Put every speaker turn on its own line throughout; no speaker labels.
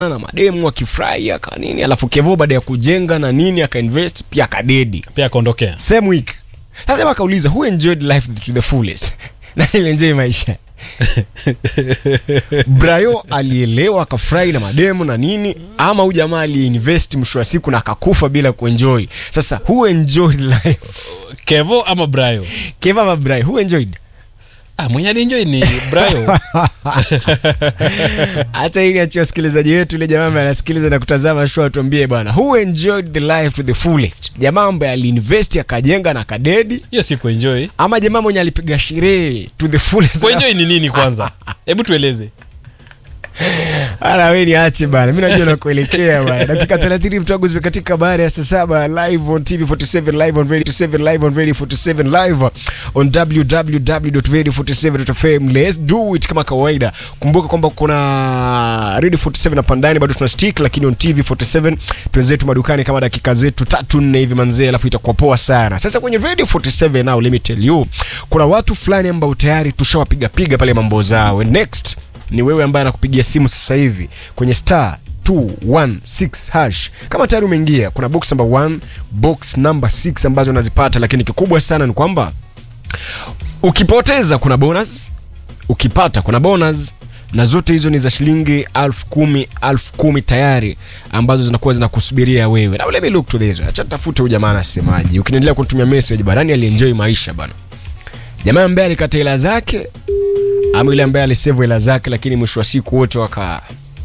na mademu akifurahi aka nini alafu kevo baada ya kujenga na nini akainvest pia akadedi
pia akaondokea
same week sasa akauliza who enjoyed life to the fullest na ilienjoy maisha brayo alielewa akafurahi na mademu na nini ama huyu jamaa aliinvest mwisho wa siku na akakufa bila kuenjoy sasa who enjoyed life
kevo ama brayo
keva ama brayo who enjoyed
ah, mwenye alienjoi ni brayo
hata ili achia wasikilizaji wetu ile jamaa ambaye anasikiliza na kutazama show atuambie bwana who enjoyed the life to the fullest jamaa ambaye aliinvest akajenga na akadedi
hiyo si kuenjoi
ama jamaa mwenye alipiga sherehe to the fullest
kuenjoi ni nini kwanza hebu tueleze
Ala wewe niache bana. Mimi najua nakuelekea bana. Dakika 30 mtago zimekatika baada ya saa saba live on TV 47 live on Radio 47 live on Radio 47 live on www.radio47.fm. Let's do it kama kawaida. Kumbuka kwamba kuna Radio 47 hapa ndani bado tuna stick lakini on TV 47 twenzetu madukani kama dakika zetu tatu nne hivi manzee alafu itakuwa poa sana. Sasa kwenye Radio 47 now let me tell you kuna watu fulani ambao tayari tushawapiga piga pale mambo zao. And next ni wewe ambaye anakupigia simu sasa hivi kwenye star 216 hash kama tayari umeingia kuna box number 1 box number 6 ambazo unazipata lakini kikubwa sana ni kwamba ukipoteza kuna bonus ukipata kuna bonus na zote hizo ni za shilingi elfu kumi elfu kumi tayari ambazo zinakuwa zinakusubiria wewe na let me look to this acha tafute huyu jamaa anasemaje ukiniendelea kunitumia message barani alienjoy maisha bana jamaa ambaye alikata hela zake ama yule ambaye alisave hela zake lakini mwisho wa siku wote waka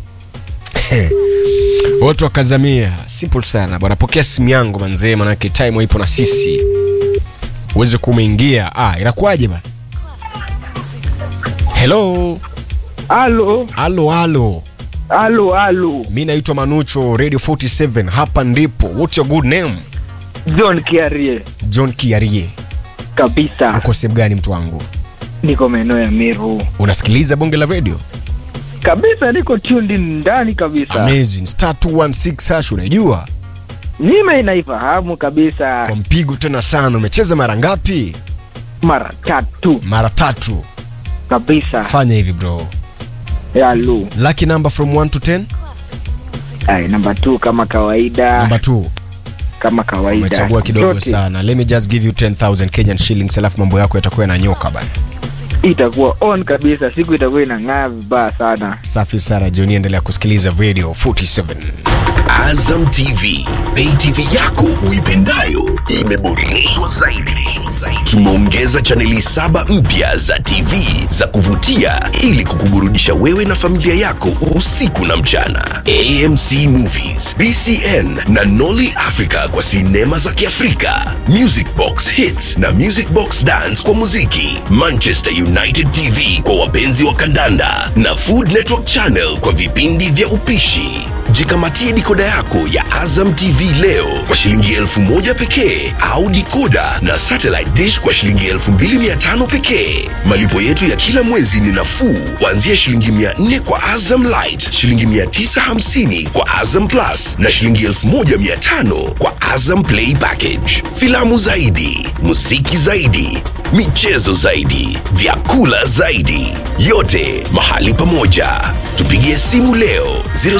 wote wakazamia simple sana bwana pokea simu yangu manzee manake time ipo na sisi uweze kumeingia ah inakuwaje bana hello
Halo,
halo halo
halo, halo.
mi naitwa manucho radio 47 hapa ndipo what's your good name
John Kiarie
john kiarie
kabisa,
uko sehemu gani mtu wangu
niko maeneo ya Meru
unasikiliza bonge la radio
kabisa, niko tuned in ndani kabisa.
amazing star 216 hash unajua
Nime inaifahamu kabisa,
kwa mpigo tena sana umecheza mara ngapi
mara tatu
mara tatu
kabisa.
fanya hivi bro
Halo,
lucky number from 1 to 10
ai, namba tu kama kawaida,
number 2
kama kawaida.
umechagua kidogo
Zote
sana let me just give you 10000 kenyan shillings alafu mambo yako yatakuwa yananyoka bana
itakuwa on kabisa, siku itakuwa inang'aa vibaya sana.
safi sana joni endelea kusikiliza radio 47
Azam TV, pay TV yako uipendayo imeboreshwa zaidi. Tumeongeza chaneli saba mpya za TV za kuvutia ili kukuburudisha wewe na familia yako usiku na mchana. AMC Movies, BCN na Nolly Africa kwa sinema za Kiafrika, Music Box Hits na Music Box Dance kwa muziki, Manchester United TV kwa wapenzi wa kandanda na Food Network Channel kwa vipindi vya upishi. Jikamatie dikoda yako ya Azam TV leo kwa shilingi elfu moja pekee au dikoda na satellite dish kwa shilingi elfu mbili mia tano pekee. Malipo yetu ya kila mwezi ni nafuu kuanzia shilingi mia nne kwa Azam Light, shilingi mia tisa hamsini kwa Azam Plus na shilingi elfu moja mia tano kwa Azam Play Package. Filamu zaidi, muziki zaidi, michezo zaidi, vyakula zaidi, yote mahali pamoja. Tupigie simu leo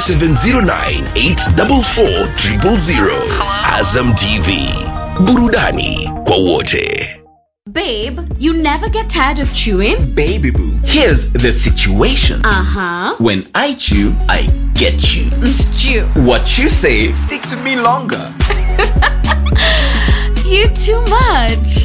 0709844000. Azam TV, burudani kwa wote.
Babe, you never get tired of chewing?
Baby boo, here's the situation.
Uh huh.
When I chew, I get you.
Stew.
What you say sticks with me longer.
You too much.